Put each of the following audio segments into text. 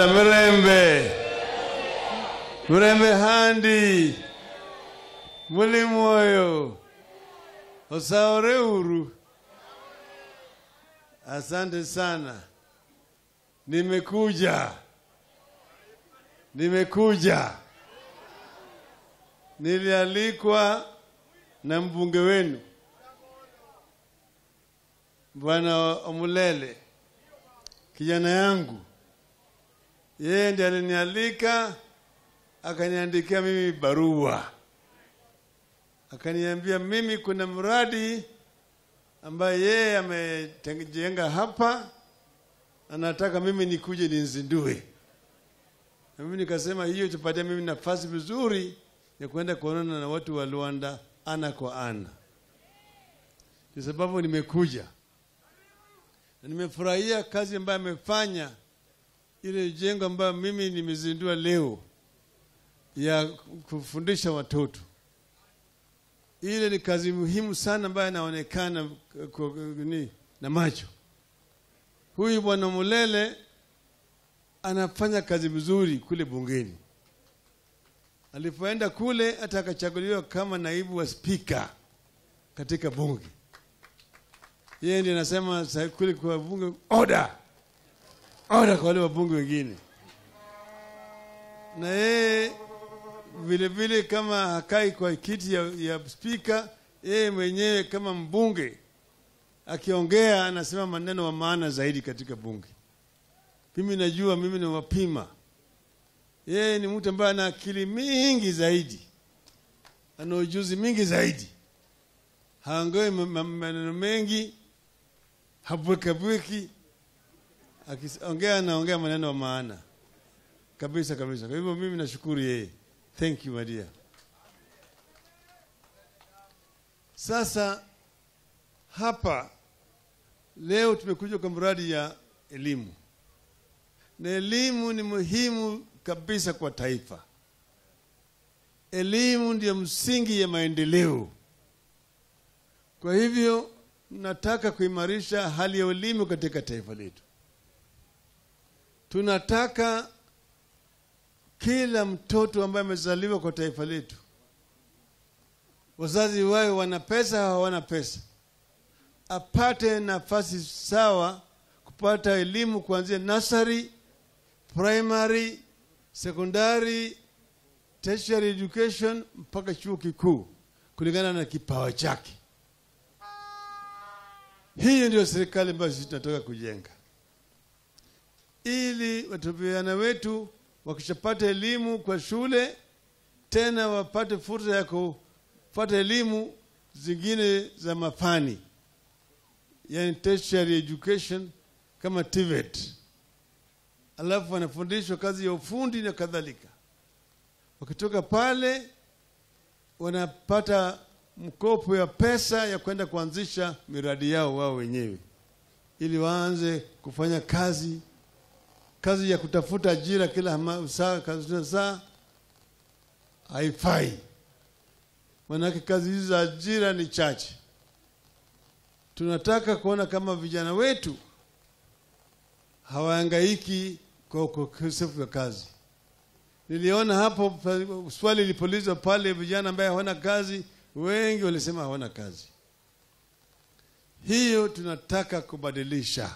Luanda Mirembe, Mirembe handi, muli moyo, osaore uru. Asante sana, nimekuja, nimekuja. Nilialikwa na mbunge wenu Bwana Omulele, kijana yangu, yeye ndiye alinialika, akaniandikia mimi barua, akaniambia mimi kuna mradi ambaye yeye amejenga hapa, anataka mimi nikuje ninzindue. Na mimi nikasema hiyo tupatie mimi nafasi vizuri ya kwenda kuonana na watu wa Luanda ana kwa ana. Kwa sababu nimekuja na nimefurahia kazi ambayo amefanya, ile jengo ambayo mimi nimezindua leo ya kufundisha watoto. Ile ni kazi muhimu sana ambayo inaonekana kwa- ni na macho. Huyu bwana Mulele anafanya kazi vizuri kule bungeni. Alipoenda kule hata akachaguliwa kama naibu wa spika katika bunge. Yeye ndiye anasema sa- kule kwa bunge order, order kwa wale wabunge wengine, na yeye vile vile kama hakai kwa kiti ya, ya spika, yeye mwenyewe kama mbunge akiongea anasema maneno wa maana zaidi katika bunge. Mimi najua, mimi ni wapima. Yeye ni mtu ambaye ana akili mingi zaidi, ana ujuzi mingi zaidi, haongei ma- ma- maneno mengi, habwekabweki. Akiongea anaongea maneno ya maana kabisa kabisa. Kwa hivyo mimi nashukuru yeye, thank you my dear. Sasa hapa leo tumekuja kwa mradi ya elimu, na elimu ni muhimu kabisa kwa taifa. Elimu ndiyo msingi ya maendeleo. Kwa hivyo tunataka kuimarisha hali ya elimu katika taifa letu. Tunataka kila mtoto ambaye amezaliwa kwa taifa letu, wazazi wawe wana pesa au hawana pesa, apate nafasi sawa kupata elimu kuanzia nursery, primary, secondary, tertiary education mpaka chuo kikuu kulingana na kipawa chake. Hiyo ndio serikali ambayo sisi tunataka kujenga, ili watoto vijana wetu wakishapata elimu kwa shule, tena wapate fursa ya kupata elimu zingine za mafani, yani tertiary education kama TVET, alafu wanafundishwa kazi ya ufundi na kadhalika. Wakitoka pale wanapata mkopo ya pesa ya kwenda kuanzisha miradi yao wao wenyewe, ili waanze kufanya kazi kazi ya kutafuta ajira kila ma- saa kazi saa haifai, manake kazi hizi za ajira ni chache. Tunataka kuona kama vijana wetu hawahangaiki kwa ukosefu wa kazi. Niliona hapo pa- swali lilipoulizwa pale, vijana ambaye hawana kazi, wengi walisema hawana kazi. Hiyo tunataka kubadilisha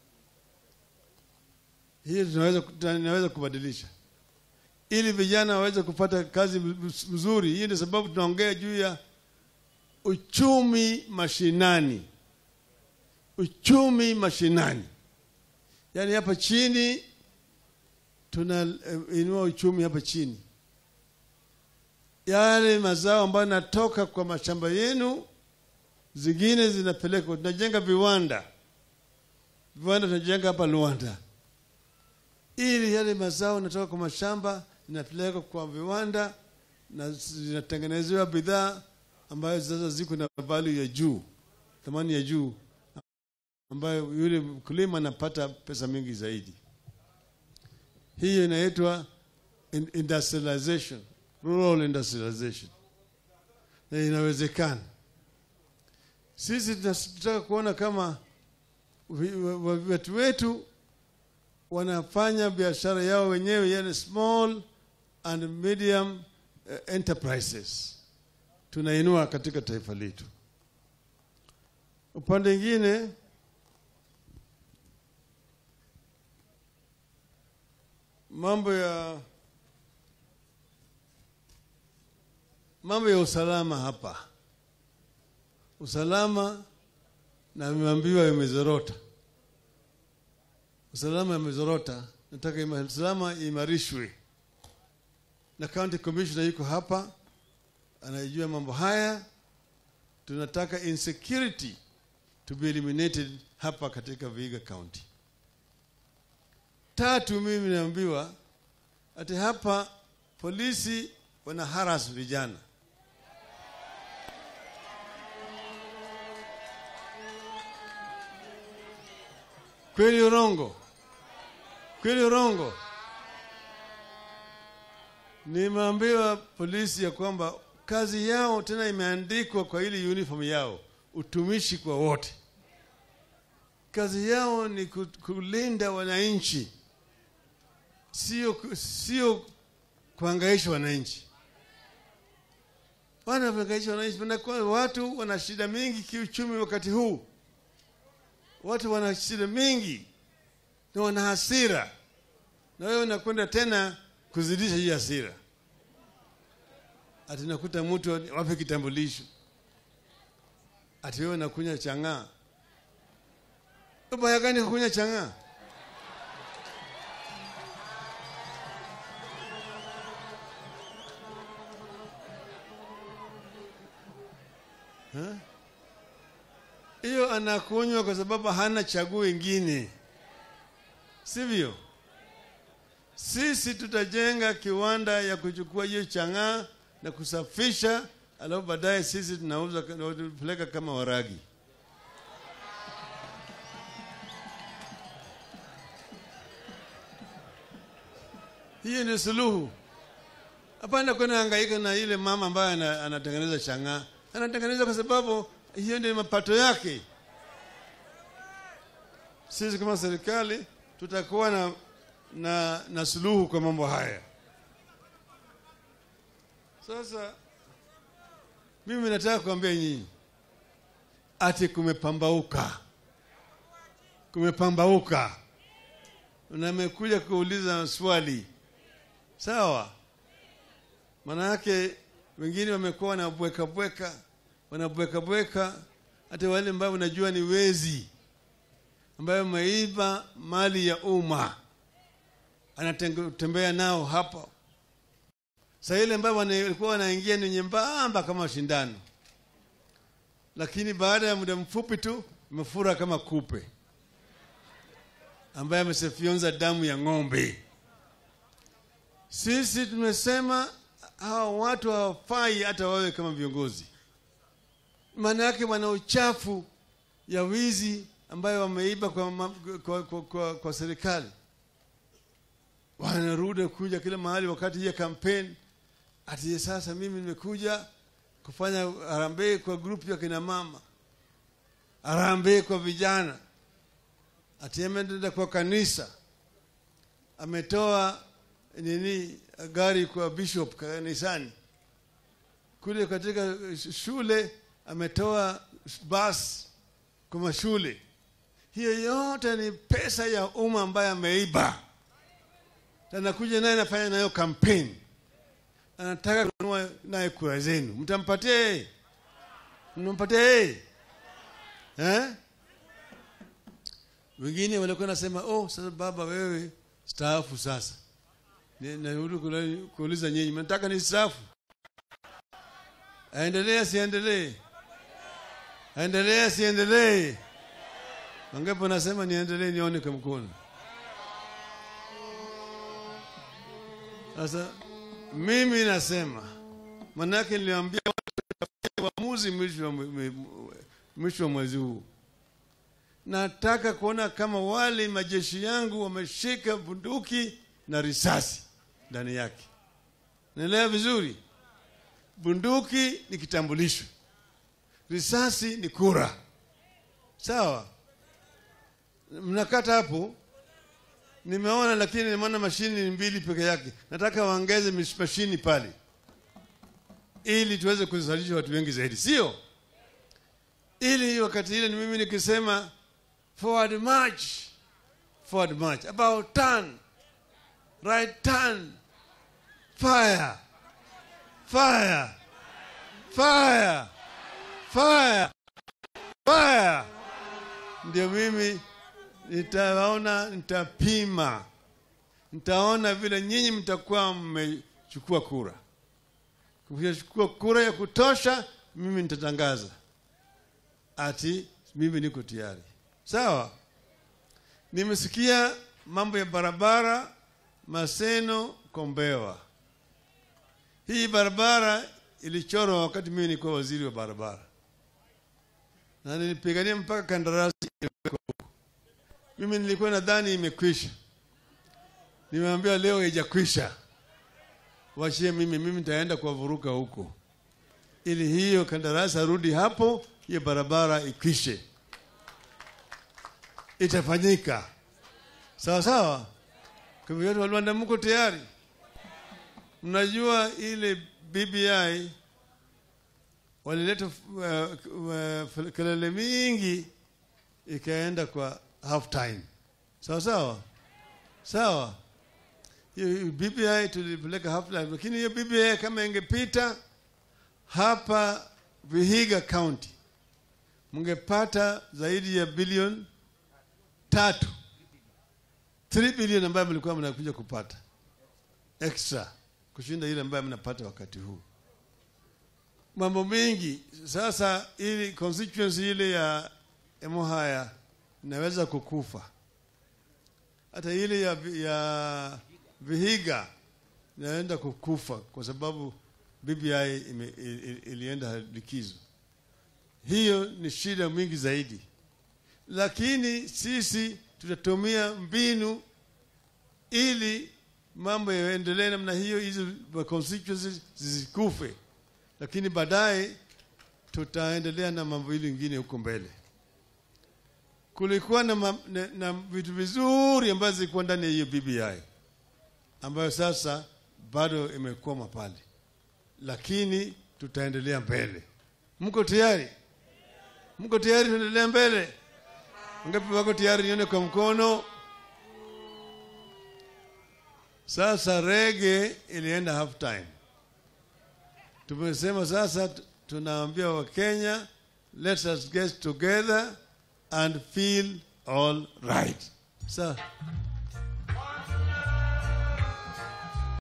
hiyo tunaweza tunaweza kubadilisha ili vijana waweze kupata kazi mzuri. Hiyo ndio sababu tunaongea juu ya uchumi mashinani, uchumi mashinani, yaani hapa chini tunainua uchumi hapa chini, yale mazao ambayo yanatoka kwa mashamba yenu, zingine zinapelekwa, tunajenga viwanda, viwanda tunajenga hapa Luanda ili yale mazao yanatoka kwa mashamba inapelekwa kwa viwanda na zinatengenezewa bidhaa ambayo sasa ziko na value ya juu, thamani ya juu, ambayo yule mkulima anapata pesa mingi zaidi. Hiyo inaitwa in- industrialization, rural industrialization, na inawezekana. Sisi tunataka kuona kama vi- wa- wa- watu wetu wanafanya biashara yao wenyewe, yani small and medium uh, enterprises tunainua katika taifa letu. Upande mwingine mambo ya mambo ya usalama hapa, usalama na nimeambiwa imezorota, usalama imezorota. Nataka ima, usalama imarishwe, na county commissioner yuko hapa, anajua mambo haya. Tunataka insecurity to be eliminated hapa katika Vihiga County. Tatu, mimi naambiwa ati hapa polisi wana haras vijana. Kweli urongo? Kweli urongo? Nimeambiwa polisi ya kwamba kazi yao tena imeandikwa kwa ile uniform yao, utumishi kwa wote. Kazi yao ni kulinda wananchi, sio sio kuhangaisha wananchi. Wanahangaisha wananchi, wanakuwa watu wana shida mingi kiuchumi wakati huu, watu wana shida mingi na wana hasira, na wewe unakwenda tena kuzidisha hii hasira. Ati nakuta mtu wape kitambulisho, ati wewe unakunywa chang'aa. Ubaya gani kukunywa chang'aa? hiyo anakunywa kwa sababu hana chaguo ingine, sivyo? Sisi tutajenga kiwanda ya kuchukua hiyo chang'aa na kusafisha, alafu baadaye sisi tunauza tunapeleka kama waragi. Hiyo ni suluhu. Hapana kwenda hangaika na ile mama ambaye anatengeneza chang'aa, anatengeneza kwa sababu hiyo ndio mapato yake. Sisi kama serikali tutakuwa na, na, na suluhu kwa mambo haya. Sasa mimi nataka kuambia nyinyi ati kumepambauka, kumepambauka, na nimekuja kuuliza swali sawa. Maana yake wengine wamekuwa wanabweka bweka wanabweka bweka, hata wale ambao unajua ni wezi, ambayo wameiba mali ya umma, anatembea nao hapa. Saa ile ambayo walikuwa wanaingia ni nyembamba kama shindano, lakini baada ya muda mfupi tu imefura kama kupe ambaye amesefyonza damu ya ng'ombe. Sisi tumesema hawa watu hawafai hata wawe kama viongozi maana yake wana uchafu ya wizi ambayo wameiba kwa, kwa, kwa, kwa, kwa serikali. Wanarudi kuja kila mahali wakati ya kampeni, ati sasa mimi nimekuja kufanya harambee kwa grupu ya kina mama, harambee kwa vijana, ati ameenda kwa kanisa, ametoa nini gari kwa bishop kanisani, kule katika shule ametoa basi kwa mashule. Hiyo yote ni pesa ya umma ambayo ameiba, anakuja naye anafanya nayo kampeni, anataka kununua naye kura zenu. Mtampatia yeye? Mnampatia yeye eh? Wengine walikuwa nasema oh, sasa baba, wewe staafu sasa. Narudi kuuliza nyinyi, mnataka ni staafu? Aendelee asiendelee? Aendelee asiendelee? Wangapi nasema niendelee, nione kwa mkono. Sasa mimi nasema, manake niliambia watu uamuzi mwisho wa mwezi huu. Nataka kuona kama wale majeshi yangu wameshika bunduki na risasi ndani yake. Naelewa vizuri? Bunduki ni kitambulisho, risasi ni kura. Sawa, mnakata hapo. nimeona lakini nimeona mashini ni mbili peke yake nataka waongeze mish- mashini pale ili tuweze kuzalisha watu wengi zaidi sio ili wakati ile ni mimi nikisema forward march forward march about turn right turn fire fire fire fire fire ndio mimi nitawaona nitapima nitaona vile nyinyi mtakuwa mmechukua kura kuchukua kura ya kutosha mimi nitatangaza ati mimi niko tayari sawa nimesikia mambo ya barabara maseno kombewa hii barabara ilichorwa wakati mimi nilikuwa waziri wa barabara na nilipigania mpaka kandarasi iwekwe huko. mimi nilikuwa nadhani imekwisha nimeambia leo haijakwisha wachie mimi mimi nitaenda kuwavuruka huko ili hiyo kandarasi arudi hapo hiyo barabara ikwishe itafanyika sawa sawa kwa hivyo watu wa Rwanda mko tayari mnajua ile BBI walileta uh, uh, kelele mingi ikaenda kwa half time sawa sawa sawa hiyo BBI tulipeleka half time lakini hiyo BBI kama ingepita hapa Vihiga County mngepata zaidi ya bilioni tatu 3 bilioni ambayo mlikuwa mnakuja kupata extra kushinda ile ambayo mnapata wakati huu mambo mengi sasa ili constituency ile ya Emuhaya inaweza kukufa hata ile ya, ya Vihiga inaenda kukufa kwa sababu BBI ime, ili- ilienda likizo. Hiyo ni shida mingi zaidi, lakini sisi tutatumia mbinu ili mambo yaendelee namna hiyo, hizo constituencies zisikufe, lakini baadaye tutaendelea na mambo hili ingine huko mbele. Kulikuwa na, ma, na, na vitu vizuri ambazo zilikuwa ndani ya hiyo BBI ambayo sasa bado imekwama pale, lakini tutaendelea mbele. Mko tayari? Mko tayari tuendelea mbele? Ngapi wako tayari? Nione kwa mkono. Sasa rege ilienda half time. Tumesema sasa tu- tunaambia Wakenya, let us get together and feel all right. Sasa